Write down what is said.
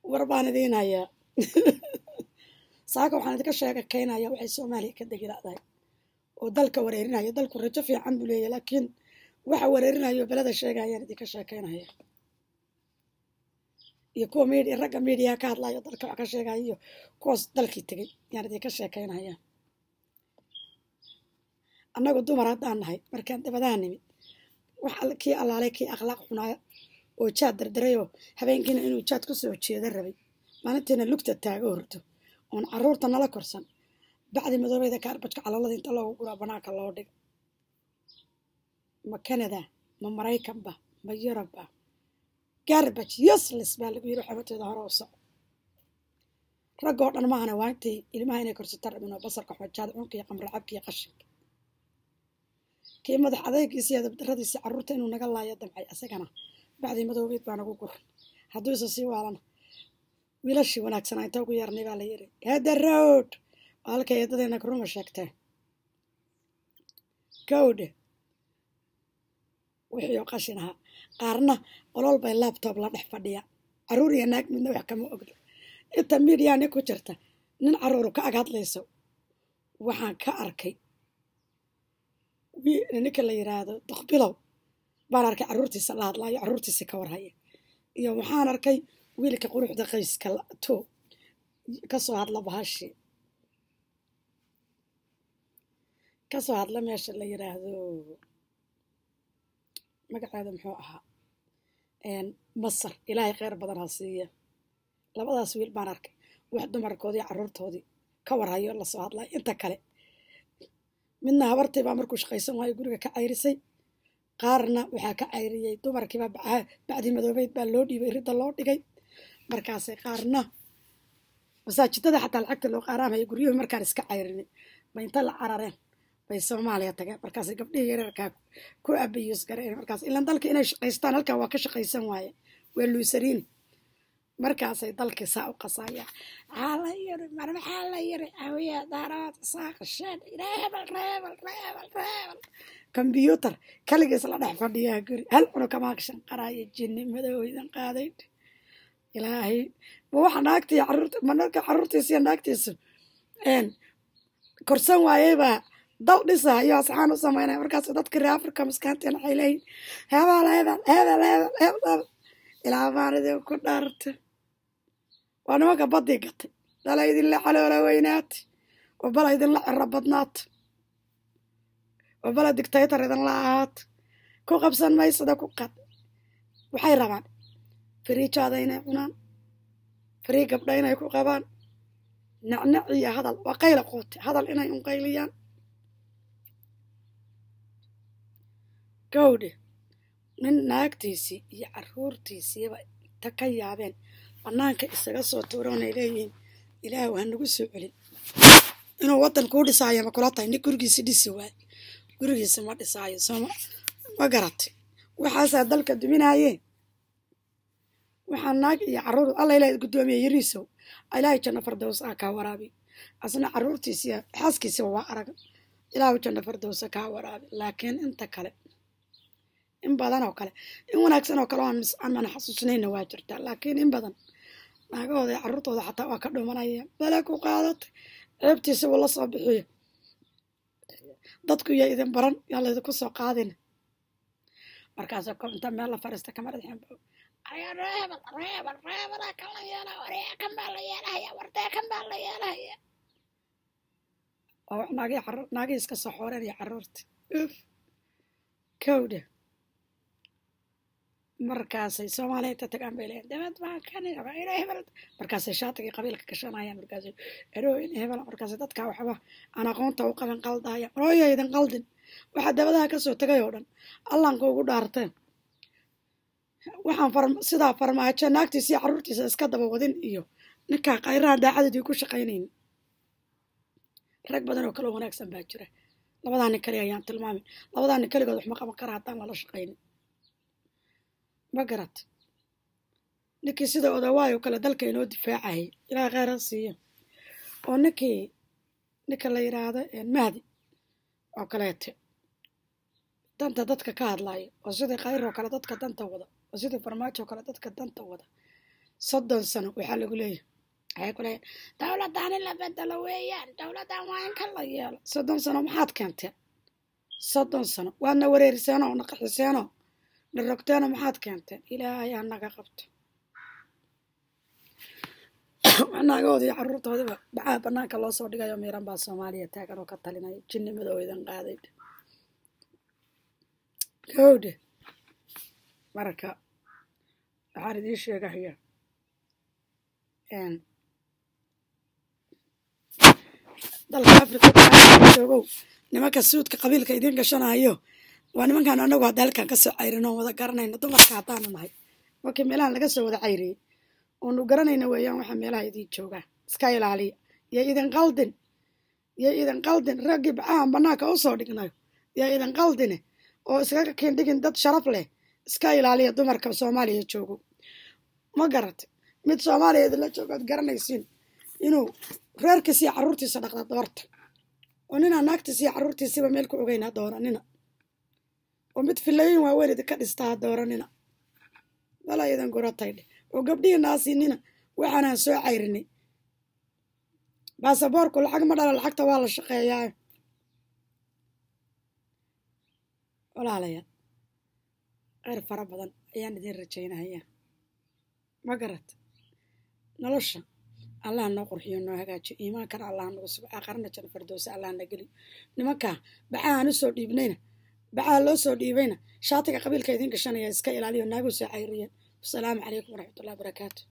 war baan idiin hayaa saaka waxaan idinka sheega keenaya waxay soomaaliya ka degiladahay oo dalka wareerinaya dalku rajo fiican buu leeyahy laakiin waxa wareerinayo beleda sheegayaan idinka sheekeynaya iyo kuwa midi ragga miidiyaha ka hadlayo dalka wax ka sheegaya iyo kuwaas dalkii tegey yaan idinka sheekeynaya annagu dumar haddaan nahay markaan dabadaha nimid wax kii allaalay kii akhlaaq xunaaya oo jaad dardarayoo habeenkiina inuu jaad ku soo jeeda rabay maalintiina lugta taago horto oon caruurta nala korsan bacdi madoobeyda kaarbajka calalada inta loogu guraa banaanka loo dhigo ma canada ma maraykanba ma yurubba garbaj yosles baa lagu yiri xabateeda hore u soco raggoo dhan maahana waa intay ilmaha inay korsata rabin oo basarka xojaada cunka iyo qamracabka iyo qashinka kii madax adeygiisa iyo dabdaradiisa carruurta inuu naga laayo damcay asagana bacdii madoobeed baa nagu guran hadduu isa sii waalana wiilashii wanaagsanaa inta ugu yeernay baa la yiri hada road oo halkay eedadeena karuma sheegteen gawdhe wixii oo qashin ahaa qaarna qolol bay labtob la dhex fadhiya carruur iyo naag midna wax kama ogdo inta midiyaa nin ku jirta nin carruuru ka ag hadlayso waxaan ka arkay ninka la yiraahdo dokbilow baan arkay carruurtiisa la hadlaayo carruurtiisa ka warhaya iyo waxaan arkay wiilka quruxda qayska to kasoo hadla bahashii kasoo hadla meesha la yiraahdo magaceeda muxuu ahaa masar ilaahay kheyr badan ha siiya labadaas wiil baan arkay wax dumarkoodii carruurtoodii ka warhayo lasoo hadlaya inta kale midna habartii baa markuu shaqaysan waayo guriga ka cayrisay qaarna waxaa ka cayriyey dumarkiiba bacdii madoobeyd baa loo dhiibay ridda loo dhigay markaasay qaarna masaajidada xataa lacagta loo qaaraamaya guryuhu markaan iska cayrinay bay inta la carareen bay soomaaliya tageen markaasay gabdhihii yareerkaa ku abayuus gareen markaas ilaan dalka inay shaqaystaan halkan waa ka shaqaysan waaye waa luusariin markaasay dalkii saa u qasaya maxaa la yiri mar maxaa la yiri awiya daaraad saaqasheen ilaa hebel reebel reebel reebel kombyuutar kaligiis la dhex fadhiyaa guri hal cunu kamaakshan qaraayo jinni madoweydan qaaday ilaahay ma waxa naagtii caruurta ma narka carruurtiisa iyo naagtiisu korsan waayeybaa dal dhisayo asxaan u samaynaya markaas dadka reer afrika maskaanteen waxay leeyihin hebel hebel hebel hebel hebel ilaa baan idin ku dhaarta waa nimanka baddii gatay dala idinla caloola weynaata oo bala idinla ciro badnaata oo bala dictator idinla ahaata ku qabsan maysada ku qad waxay rabaan fariijaada inay cunaan farii gabdha inay ku qabaan nacnac iyo hadal waa qayla qoote hadal inay unqayliyaan gawdhe nin naagtiisii iyo carruurtiisiiba inta ka yaabeen bannaanka isaga soo tuuroonay leeyihiin ilaahu ha nagu soo celin inuu waddan kuu dhisaayo ma kula tahay nin gurigiisi dhisi waay gurigiisi ma dhisaayo sooma ma garatay waxaasaa dalka duminaayeen waxaa naag iyo carruur alla ilaah guddoomiye yariisow ilaahay janno fardows ah kaa waraabi asna carruurtiisiya xaaskiisiba waa araga ilaahu janno fardowsa kaa waraabi laakiin inta kale in badan oo kale in wanaagsan oo kale aan mana xasuusnayna waa jirtaa laakiin in badan naagahooda iyo carruurtooda xataa waa ka dhumanaya bale ku qaadatay ceebtiisa wuu la soo bixiyo dadku yaa idin baran yaa laydinku soo qaadina markaasoo ko inta meel la fariista kama dhadxeen ayaa reebel reebel reebela kan la yeela waree kan baa la yeelahaya wartee kan baa la yeelahaya waa wax naagii naagii iska soo xooreen iyo carruurta uf kowdha markaasay soomaaliya inta tagaan bay leeyiin dabad baan kani ina hebel markaasay shaatigii qabiilka gashanayaan markaasay ero in hebel markaasay dadkaa waxba aan aqoonta u qaban qaldaya rooya idin qaldin waxaa dabadaha kasoo tegay oo dhan allanka ugu dhaarteen waxaan sidaa farmaajo naagtiisa iyo carruurtiisa iska daba wadin iyo ninkaa khayraha daacadadii ku shaqaynayn rag badan oo kale wanaagsan baa jira labadaa nin kali ayaan tilmaamin labadaa nin keligood wax ma qaban kara haddaan lala shaqaynin ma garat ninkii sida odawaayo kale dalka inoo difaacayay ilaaha kheyr ha siiyo oo ninkii ninka la yidhaahdo mahdi oo kaleete danta dadka ka hadlaayo oo sidii khayr oo kale dadka danta wada oo sidii farmaajo oo kale dadka danta wada soddon sano waxaa lagu leeyahay waxay ku leeyahay dowladdan in la bedelo weeyaan dowladdan waa in ka la yeelo soddon sano maxaad keenteen soddon sano waadna wareeriseenoo na qaxiseenoo na rogteenoo maxaad keenteen ilaahay ha naga qabto naagahoodi iyo carruurtoodiba bacaa banaanka loo soo dhigayo miiran baa soomaaliya taagan oo ka talinaya jinnimada oo idan qaaday gawdhe marka waxaan idiin sheegahaya dalka africa joogow nimanka suudka qabiilka idiin gashanayo waa nimankaan anagu hadda halkan kasoo cayrin oon wada garanayno dumarka haddaanu nahay markii meelahan laga soo wada cayriyey oonu garanayna weeyaan waxaa meelaha idiin joogaa iska ilaaliya yo idin qaldin yo idin qaldin raggii bacahan banaanka usoo dhignayo yo idin qaldine oo iskaga kiindhigin dad sharaf leh iska ilaaliya dumarka soomaaliya joogo ma garat mid soomaaliya idinla joogo ad garanaysiin inuu reerkiisa iyo carruurtiisa dhaqda doorta oo ninaa naagtiisa iyo carruurtiisiba meel ku ogeyn ha dooranina oo mid filayin waaweyn idinka dhista ha dooranina wala idan gurataydhe oo gabdhihii naasinina waxaanaan soo cayrinay baasaboorku lacag ma dhala lacagta waa la shaqeeyaa walaalayaal kheyr fara badan ayaan idiin rajaynahayaa ma garat nolosha allah noo qurxiyo noo hagaajiyo iimaankana allah nagu sugo aakarana jana fardowsa allah na geliyo nimankaa bacahaan usoo dhiibnayna bacaha loo soo dhiibayna shaatiga qabiilka idiin gashanaya iska ilaaliyo naagu soo cayriyeen wasalaamu calaykum waraxmatullahi barakaatu